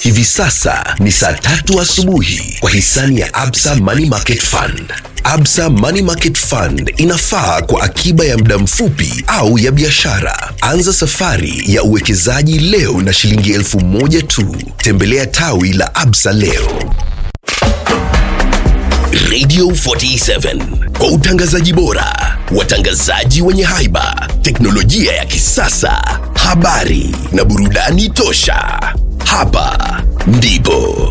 Hivi sasa ni saa tatu asubuhi kwa hisani ya Absa Money Market Fund. Absa Money Market Fund inafaa kwa akiba ya muda mfupi au ya biashara. Anza safari ya uwekezaji leo na shilingi elfu moja tu. Tembelea tawi la Absa leo. Radio 47 kwa utangazaji bora, watangazaji wenye haiba, teknolojia ya kisasa, habari na burudani tosha. Hapa ndipo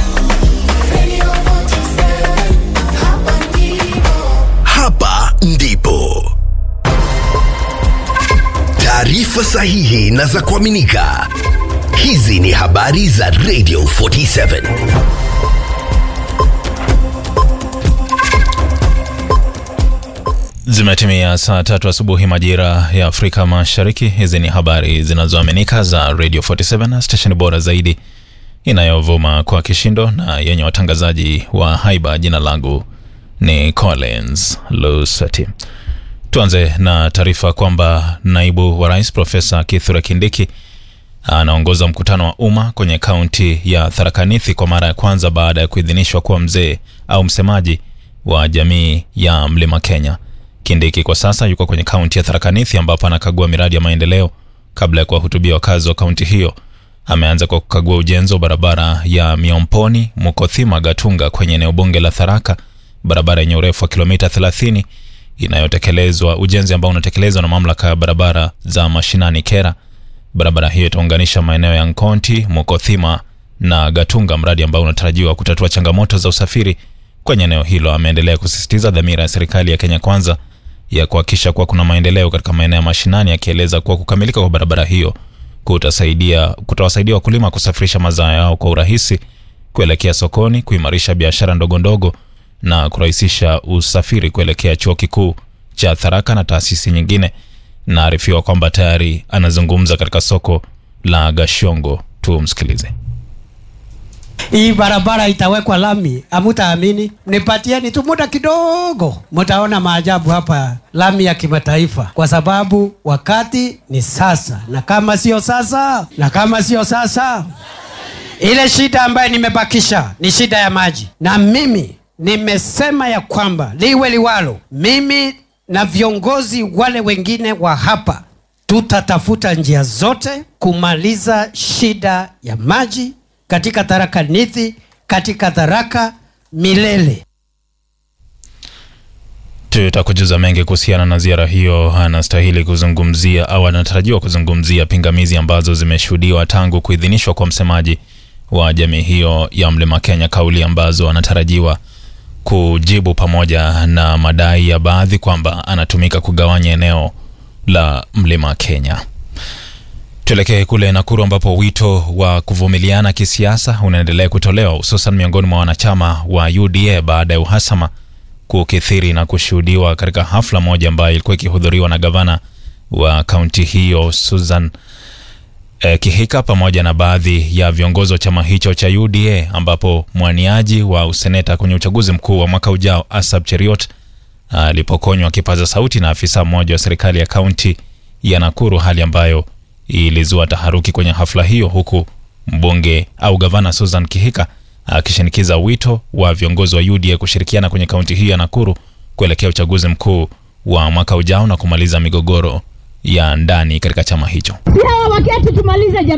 hapa ndipo taarifa sahihi na za kuaminika. Hizi ni habari za Radio 47. Zimetimia saa tatu asubuhi majira ya Afrika Mashariki. Hizi ni habari zinazoaminika za Radio 47, stesheni bora zaidi inayovuma kwa kishindo na yenye watangazaji wa haiba. Jina langu ni Collins Lusati. Tuanze na taarifa kwamba naibu wa rais Profesa Kithure Kindiki anaongoza mkutano wa umma kwenye kaunti ya Tharaka Nithi kwa mara ya kwanza baada ya kuidhinishwa kuwa mzee au msemaji wa jamii ya Mlima Kenya. Kindiki kwa sasa yuko kwenye kaunti ya Tharaka Nithi ambapo anakagua miradi ya maendeleo kabla ya kuwahutubia wakazi wa kaunti hiyo. Ameanza kwa kukagua ujenzi wa barabara ya Miomponi Mukothima Gatunga kwenye eneo bunge la Tharaka, barabara yenye urefu wa kilomita 30 inayotekelezwa, ujenzi ambao unatekelezwa na mamlaka ya barabara za mashinani KERA. Barabara hiyo itaunganisha maeneo ya Nkonti, Mukothima na Gatunga, mradi ambao unatarajiwa kutatua changamoto za usafiri kwenye eneo hilo. Ameendelea kusisitiza dhamira ya serikali ya Kenya Kwanza ya kuhakikisha kuwa kuna maendeleo katika maeneo ya mashinani, akieleza kuwa kukamilika kwa barabara hiyo kutasaidia kutawasaidia wakulima kusafirisha mazao yao kwa urahisi kuelekea sokoni, kuimarisha biashara ndogo ndogo na kurahisisha usafiri kuelekea chuo kikuu cha Tharaka na taasisi nyingine. Naarifiwa kwamba tayari anazungumza katika soko la Gashongo. Tumsikilize. Hii barabara itawekwa lami, hamutaamini. Nipatieni tu muda kidogo, mtaona maajabu hapa, lami ya kimataifa, kwa sababu wakati ni sasa, na kama sio sasa, na kama sio sasa, ile shida ambayo nimebakisha ni shida ya maji, na mimi nimesema ya kwamba liwe liwalo, mimi na viongozi wale wengine wa hapa tutatafuta njia zote kumaliza shida ya maji katika Tharaka Nithi, katika Tharaka milele. Tutakujuza mengi kuhusiana na ziara hiyo. Anastahili kuzungumzia au anatarajiwa kuzungumzia pingamizi ambazo zimeshuhudiwa tangu kuidhinishwa kwa msemaji wa jamii hiyo ya Mlima Kenya, kauli ambazo anatarajiwa kujibu pamoja na madai ya baadhi kwamba anatumika kugawanya eneo la Mlima Kenya. Tuelekee kule Nakuru ambapo wito wa kuvumiliana kisiasa unaendelea kutolewa hususan miongoni mwa wanachama wa UDA baada ya uhasama kukithiri na kushuhudiwa katika hafla moja ambayo ilikuwa ikihudhuriwa na gavana wa kaunti hiyo Susan eh, Kihika pamoja na baadhi ya viongozi wa chama hicho cha UDA ambapo mwaniaji wa useneta kwenye uchaguzi mkuu wa mwaka ujao Asab Cheriot alipokonywa kipaza sauti na afisa mmoja wa serikali ya kaunti ya Nakuru, hali ambayo ilizua taharuki kwenye hafla hiyo, huku mbunge au gavana Susan Kihika akishinikiza wito wa viongozi wa UDA kushirikiana kwenye kaunti hiyo ya Nakuru kuelekea uchaguzi mkuu wa mwaka ujao na kumaliza migogoro ya ndani katika chama hicho. Si hawa wakati tumalize